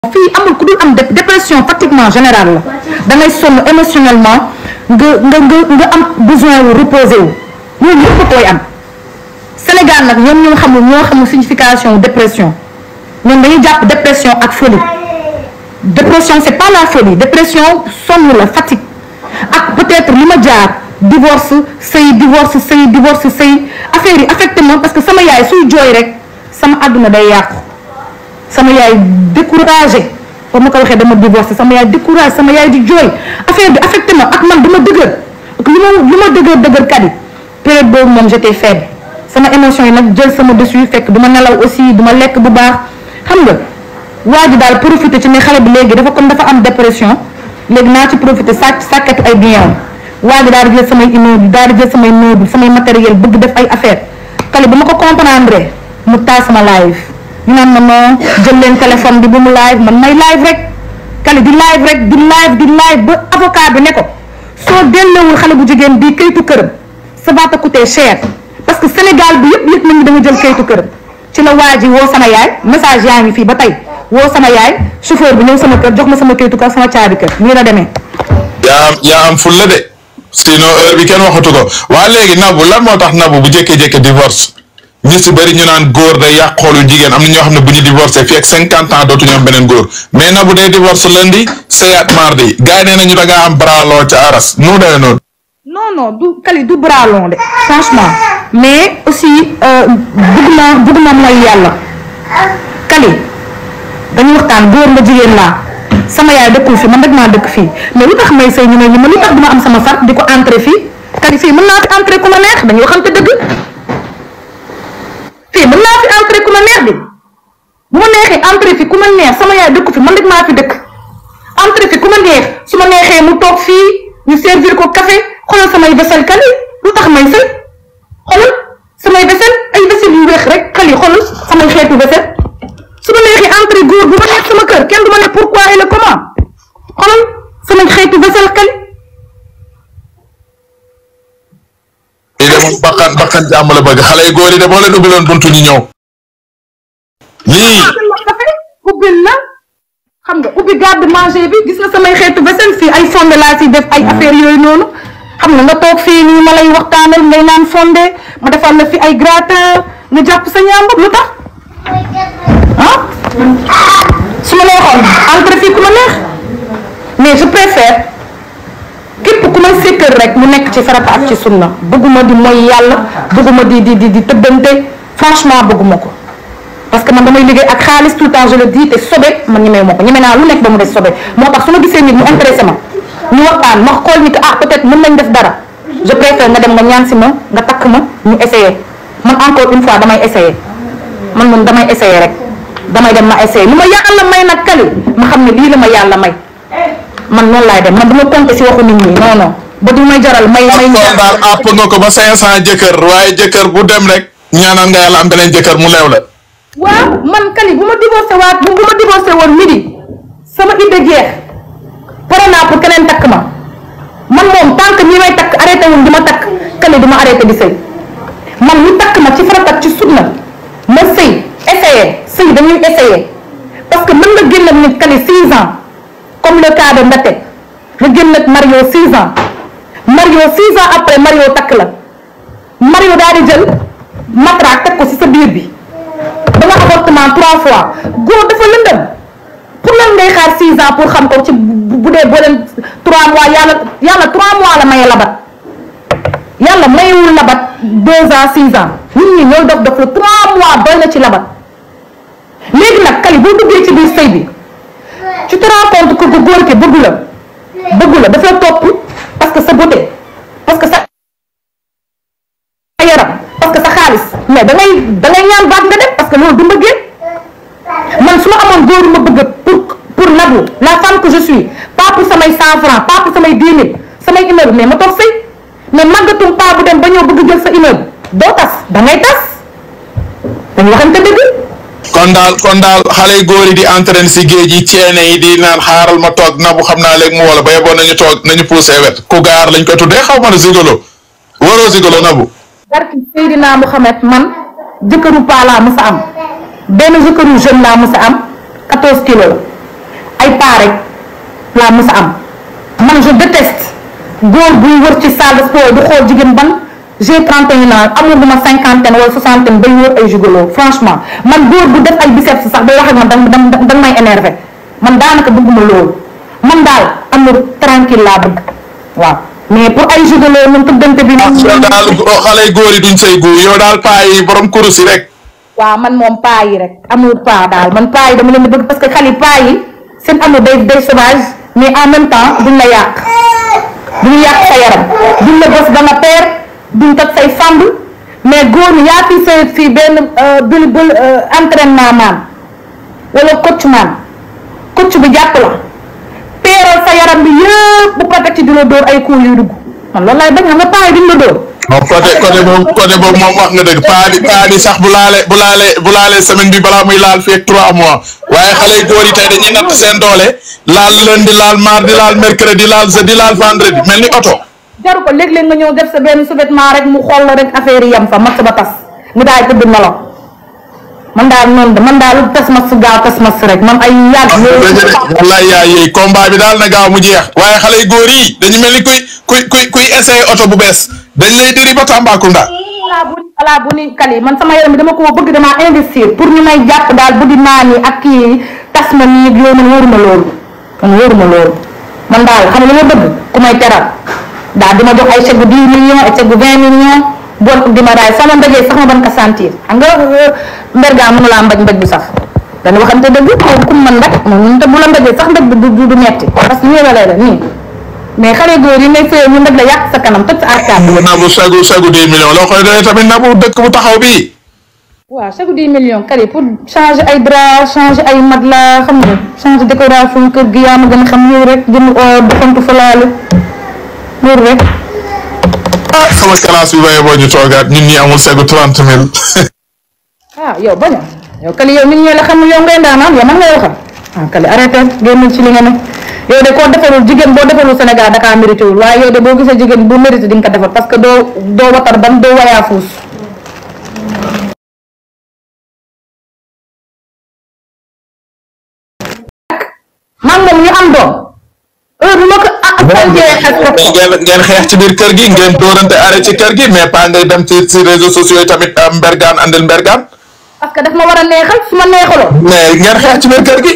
fii amul ku dul am dépression pratiquement générale la da ngay sonn émotionnellement nga nga nga nga am besoin wu reposer wu ñooñu ñëpp koy am Sénégal nag ñoom ñoo xamul ñoo xamul signification dépression ñoom dañuy jàpp dépression ak folie dépression c'est pas la folie dépression sonn la fatigue ak peut-être li ma jaar divorce sëy divorce sëy divorce sëy affaire yi affecté ma parce que sama yaay suy jooy rek sama àdduna day yàqu sama yaay découragé ba ma ko waxee dama divorcé sama yaay découragé sama yaay di jooy affaire bi affecté ma ak man dama dëgër ak li ma li ma dëgër dëgër kat yi période boobu moom j'étais faible sama émotion yi nag jël sama dessus fekk du ma nelaw aussi du ma lekk bu baax xam nga waa ji daal profité ci ne xale bi léegi dafa comme dafa am dépression léegi naa ci profité sàcc sàkkatu ay biens waa ji daal di jël samay immeuble daal di jël samay meuble samay matériel bëgg def ay affaire xale bi ma ko comprendre mu taal sama live ñu naan ma non jël leen téléphone bi bu mu live man may live rek kale di live rek di live di live ba avocat bi ne ko soo delloowul xale bu jigéen bii kayitu këram ça va te coûter cher parce que Sénégal bi yëpp yëpp nañu da nga jël kayitu këram ci la waa ji woo sama yaay message yaa ngi fii ba tey woo sama yaay chauffeur bi ñëw sama kër jox ma sama kayitu kër sama caabi kër nii la demee. yaa am yaa am fulla de sinon heure bi kenn waxatu ko waa léegi nabu lan moo tax nabu bu jékkee-jékkee divorce ñu si bëri ñu naan góor day yàq xoolu jigéen am na ñoo xam ne bu ñu divorcé fii ak cinquante ans dootuñu am beneen góor mais nabu day divorce lundi sëyaat mardi gars yi nee nañu da ngaa am bralon ca aras nu dee noonu. non non du kali du bras long de franchement mais aussi bëgg naa bëgg naa mooy yàlla kali dañuy waxtaan góor nga jigéen laa sama yaay dëkkul fii man rek maa dëkk fii mais lu tax may sëy ñu ne ñu ma lu tax duma am sama far di ko entrer fii kali fii mën naa fi entrer ku ma neex dañuy waxante dëgg fii mën naa fi entrer ku ma neex di bu ma neexee entrer fi ku ma neex sama yaay dëkku fi man rek maa fi dëkk entrer fi ku ma neex su ma neexee mu toog fii ñu servir ko café xoolal samay vaisselle kali lu tax may sëy xoolal samay vaisselle ay vaisselle yu weex rek kali xoolal samay xeetu vaisselle su ma neexee entrée góor bu ma neex sama kër kenn du ma ne pourquoi et le comment xoolal samay xeetu vaisselle kali. lii de moom bakkan bakkan jàmm la bëgg xale yu góor yi de boo leen ubbiloon buntu ñu ñëw. lii ubbil la xam nga ubbi garde manger bi gis nga samay xeetu vaisselle fii ay fonde laa si def ay affaire yooyu noonu xam nga nga toog fii nii ma lay waxtaanal ngay naan fonde ma defal la fi ay gratin nga jàpp sa ñaambur lu tax ah su ma neexoon entre fii ku ma neex mais je préfère képp ku may sekkal rek mu nekk ci farata ak ci sunna bëgguma di mooy yàlla bëgguma di di di di tëbbante franchement bëgguma ko parce que man damay liggéey ak xaalis tout le temps je le dis te sobe man ñemee ma ko ñeme naa lu nekk ba mu des sobe moo tax su ma gisee nit mu intéressé ma ñu waxtaan ma xool ni que ah peut-être mën nañ def dara je préfère nga dem nga ñaan si ma nga takk ma ñu essayer man encore une fois damay essayer man moom damay essayer rek damay dem ma essayer lu ma yàlla may nag kali ma xam ne lii la ma yàlla may man noonu laay dem man du ma compter si waxu nit ñi non non ba du may jaral may may kon daal àpp nga ko ba cinq cent jëkkër waaye jëkkër bu dem rek ñaanal nga yàlla am beneen jëkkër mu leew la. waaw man kali bu ma divorcé waat bu bu ma divorcé woon midi sama idée jeex pare naa pour keneen takk ma man moom tant que ñi may takk arrêté wul di ma takk kali du ma arrêté di sëy man ñu takk ma ci farata ak ci sunna ma sëy essayé sëy dañuy essayé parce que mën nga génn ak nit kali 6 ans comme le cas de Ndate nga génn ak Mario 6 ans Mario 6 ans après Mario takk la Mario daal di jël matraque teg ko ci sa biir bi. ba nga avortement trois fois góor dafa lëndëm pour lan ngay xaar six ans pour xam ko ci bu dee boo leen trois mois yàlla yàlla trois mois la maye labat yàlla mayewul labat deux ans six ans nit ñi ñooy dof dof la trois mois doy na ci labat léegi nag kali boo duggee ci biir sëy bi tu te rends compte que góor ki bëggu la bëggu la dafa topp parce que sa beauté parce que sa yaram parce que sa xaalis mais da ngay da ngay ñaan baat nga def parce que loolu du mbëggeel man su ma amoon góoru ma bëgg pour pour Nabou la femme que je suis pas pour samay cent francs pas pour samay dix mille samay immeuble mais ma toog sëy mais màggatum pas bu dem ba ñëw bëgg jël sa immeuble doo tas da ngay tas dañu waxante dëgg kon daal kon daal xale yu góor yi di entraîné si géej yi ceene yi di naan xaaral ma toog nabu xam naa léegi mu wala ba yeboon nañu toog nañu poussé wet ku gaar lañ ko tuddee xaw ma ne zigolo waroo zigolo nabu barki Seydina Mouhamed man jëkkëru paa laa mës a am benn jëkkëru jeune laa mës a am 14 kilos pas rek laa mës a am man je déteste góor buy wër ci salle de sport du xool jigéen ban j'ai 31 ans amul bu ma cinquantaine wala soixantaine bay wër ay gigolo franchement man góor bu def ay biceps sax day wax ak man da da may énervé man daanaka bëgguma loolu man daal amul tranquille laa bëgg waaw mais pour ay gigolo ñun tuddante bi. yow daal xale yu góor yi duñ say góor yow daal paa yi borom kurus yi rek. waaw man moom paa yi rek amul paa daal man paa yi dama leen di bëgg parce que xale paa yi seen amour day day sauvage mais en même temps duñ la yàq duñ yàq sa yaram duñ la bës ba nga peer duñ toj say fàmb mais góor ñi yaa fi sa fii benn bul bul entraînement maan wala coach maan coach bi jàpp la peeral sa yaram bi yëpp bu pare ci di la dóor ay coups yu dugg man loolu laay bañ xam nga paa yi duñ la dóor. non côté côté boobu côté boobu moom wax nga dëgg paa bi paa bi sax bu laalee bu laalee bu laalee semaine bi balaa muy laal fii ak trois mois waaye xale yu góor yi tey dañuy natt seen doole laal lundi laal mardi laal mercredi laal jeudi laal vendredi mel ni oto. jaru ko léeg-léeg nga ñëw def sa benn sous-vêtement rek mu xool la rek affaire yi yam fa mat ba tas mu daay tëdd nelaw man daal noonu de man daal tas mas gaaw tas mas rek man ay yàgg. wallaay yaa yéey combat bi daal na gaaw mu jeex waaye xale yu góor yi dañu mel ni kuy kuy kuy kuy essayé oto bu bees dañ lay diri ba Tambacounda. ala bu ala bu ni kali man sama yaram bi dama ko bëgg damaa investir pour ñu may jàpp daal bu di naan yi ak kii tas ma nii ak yooyu man wóoruma loolu man wóoruma loolu man daal xam nga li ma bëgg ku may teral daal di ma jox ay chèque bu 10 millions ay chèque bu 20 millions bon di ma raay sama mbéjee sax ma ban ko sentir xam nga mbergaa mënu laa mbaj mbaj bu sax dañu waxante dëgg xaw kum man rek moom te bu la mbéjee sax mbéj bi du du metti parce que nii la lay la nii mais xale góor yi ngay fee ñu ndëg la yàq sa kanam toj sa arcade nabu sagu sagu 10 millions loo koy doyee tamit nabu dëkk bu taxaw bii. waaw chaque 10 millions kari pour changer ay drap changer ay matelas xam nga changer décoration kër gi yaa ma gën a xam ñëw rek jënd oo doxantu fa laale loolu rek. ah sama classe bi baye boo ñu toogaat ñun ñi amul sagu 30 mille. ah yow bañ a yow kali yow nit ñi la xam yow ngay ndaanaan yow man ngay waxal ah kali arrêté génn ci li nga ne yow de koo defalul jigéen boo defalul Sénégal dakaa mérité wul waaye yow de boo gisee jigéen bu mérité di nga ko defal parce que doo doo watar ban doo wayaa fuus. man moom ñu am doom heure bu ma ko ah faljee xas ko ngeen ngeen xeex ci biir kër gi ngeen dóorante arrêt ci kër gi mais pas ngay dem ci ci réseaux sociaux yi tamit am mbergaan andil mbergaan parce que daf ma war a neexal su ma neexaloon mais ngeen xeex ci biir kër gi.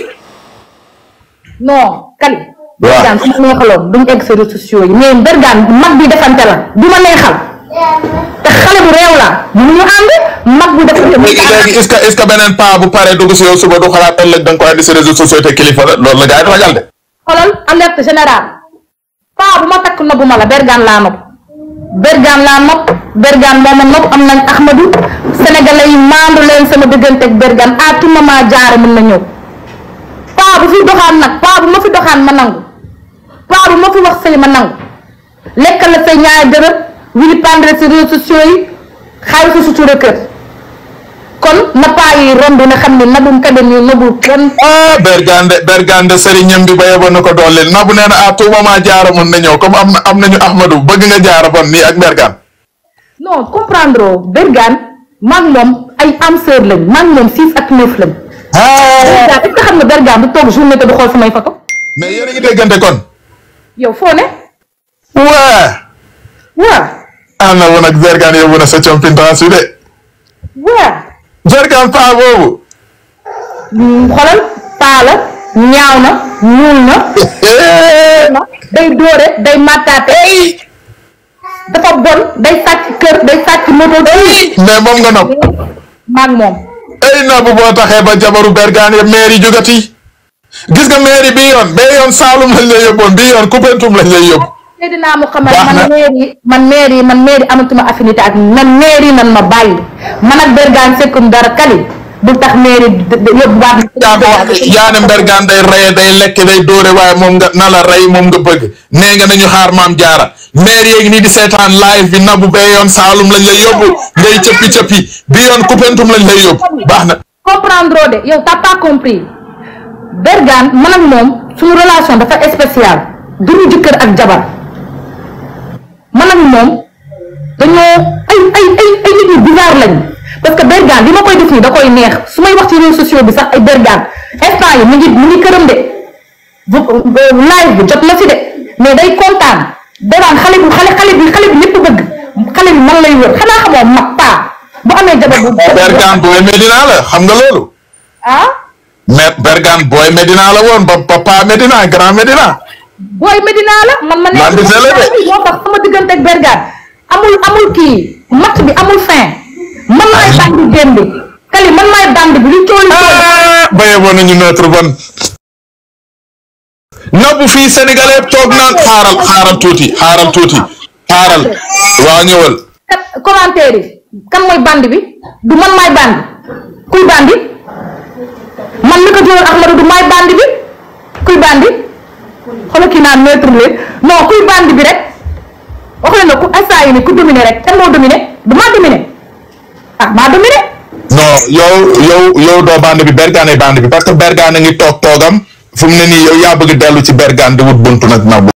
non kali waaw bergaan su ma neexaloon duñu egg sa réseaux sociaux yi mais bergaan mag bi defante la du ma neexal te xale bu réew la mënuñu ànd mag bu defante léegi léegi est-ce que est-ce que beneen paa bu paree dugg si yow suba du xalaat ëllëg da nga koy andi si réseaux sociaux te kilifa la loolu la gars yi ragal de. xoolal alerte générale paa bu ma takk nobbu ma la bergaan laa nopp bergaan laa nopp bergaan moo ma nopp am nañ Ahmadou sénégalais yi maandu leen sama diggante ak bergaan à tout moment jaare mën na ñëw paa bu fi doxaan nag paa bu ma fi doxaan ma nangu paa bu ma fi wax sëy ma nangu lekkal la say ñaari dërëm wili pendre si réseaux sociaux yi xaalis sa sutura kër kon na paa yi romb na xam ne nabum kabe nii nabul kenn ah bergande bergande sëriñam bi ba yeboon na ko dooleel nabu nee na à tout moment jaara mën na ñëw comme am na am nañu Ahmadou bëgg nga jaara bon nii ak bergan. non comprendre oo Bergane maag moom ay am sœur lañ maag moom six ak neuf lañ. Bergane est-ce que xam nga Bergane du toog journée te du xool samay photo mais yéen a ngi déggante kon. yow foo ne. waa. waa ah na woon ak bergan yóbbu na sa compétence bi de. waa bergan paa boobu. xoolal paa la ñaaw na ñuul na day dóore day màttaate dafa bon day sàcc kër day sàcc moto mais moom nga nopp. maag moom ay nabu boo taxee ba jabaru bergan yëpp maire yi jógati. gis nga maire yi bii yoon bee yoon Saalum lañ lay yóbboon bii yoon Koupentoum lañ lay yóbbu. Seydina Muhammad Baax na. man maire yi man maire yi man maire yi amatuma affinité ak man maire yi nan ma bàyyi man ak Bergane sekkum dara kali bu tax maire yi d- d- yóbbu waat yaa ko wax yaane mbergaan day reye day lekk day dóore waaye moom nga na la rey moom nga bëgg nee nga nañu xaar maam jaara maire yeegi nii di seetaan live bi nabu bee yoon Saalum lañ lay yóbbu ngay cëppi cëppi bi yoon Koupentoum lañ lay yóbbu baax na comprendre de yow t'as pas compris Bergane man ak moom suñu relation dafa spécial duñu jëkkër ak jabar man ak moom dañoo ay ay ay ay nit yu bizarre lañ parce que Bergane li ma koy def nii da koy neex su may wax ci réseaux sociaux bi sax ay Bergane instant yi mu ngi mu ngi këram de live bi jot na fi de mais day kontaan danaan xale bu xale xale bi xale bi ñëpp bëgg xale bi man lay wër xanaa xamoo mag paa bu amee jabar bu Bergane booy Medina la xam nga loolu. ah mais Bergane booy Medina la woon ba papa Medina grand Medina. booy Medina la man ma Man di sele de. moo tax sama diggante ak Bergane amul amul kii match bi amul fin man maay bandi démb kali man maay bandi bi lu cooli cooli ah baye woon nañu notre bon. nabu fii sénégalais toog naan xaaral xaaral tuuti xaaral tuuti xaaral waa ñëwal. kat commentaire yi kan mooy bandi bi du man maay bandi kuy bandi man mi ko jëloon Ahmadou du maay bandi bi kuy bandi xoolal kii naan neutre leen non kuy bandi bi rek wax leen ne ku instant yi ni ku dominé rek kan moo dominé du maa dominé ah maa dominé non yow yow yow doo bande bi Bergane ay bande bi parce que Bergane a ngi toog toogam fu mu ne nii yow yaa bëgg dellu ci Bergane di wut buntu nag nabu.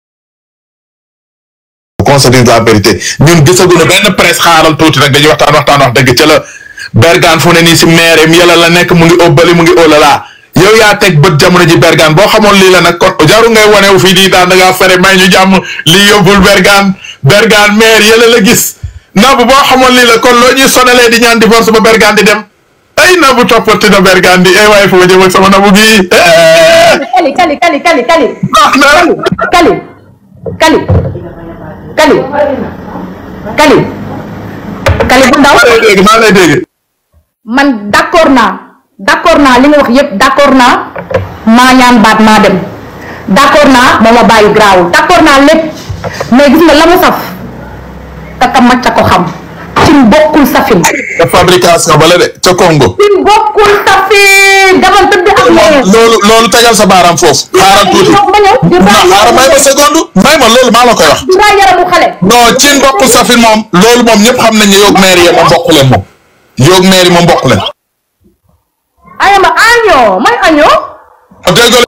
qu'on se dise la vérité ñun gisaguñu benn presse xaaral tuuti rek dañuy waxtaan waxtaan wax dëgg ca la Bergane fu ne nii si maire am yàlla la nekk mu ngi óbbali mu ngi óolala yow yaa teg bët jamono ji Bergane boo xamoon lii la nag kon jaru ngay wane wu fii di daan da ngaa fere may ñu jàmm lii yóbbul Bergane Bergane maire yàlla la gis nabu boo xamoon lii la kon loo ñuy sonalee di ñaan divorce ba Bergane di dem ay nabu toppati na Bergane di ay waaye fu ma jëm ak sama nabu gi kali kali kali kali kali baax na kali kali kali kali kali bu ndaw maa lay dégg maa lay dégg man d'accord naa d'accord naa li nga wax yépp d'accord naa maa ñaan baat maa dem d'accord naa moo ma bàyyi garaawul d'accord naa lépp mais gis nga la mu saf kaka macca ko xam cin bokkul safin te fabrication ba la de ca Congo cin bokkul safin dama tëdd ak moom loolu loolu tegal sa baaraam foofu xaaral tuuti ma ñëw di non xaaral may ma seconde may ma loolu maa la koy wax di raa yaramu xale non cin bokk safin moom loolu moom ñëpp xam nañ ne yoog maire yi moom bokk leen moom yoog maire yi moom bokk leen ayama añoo may añoo dégg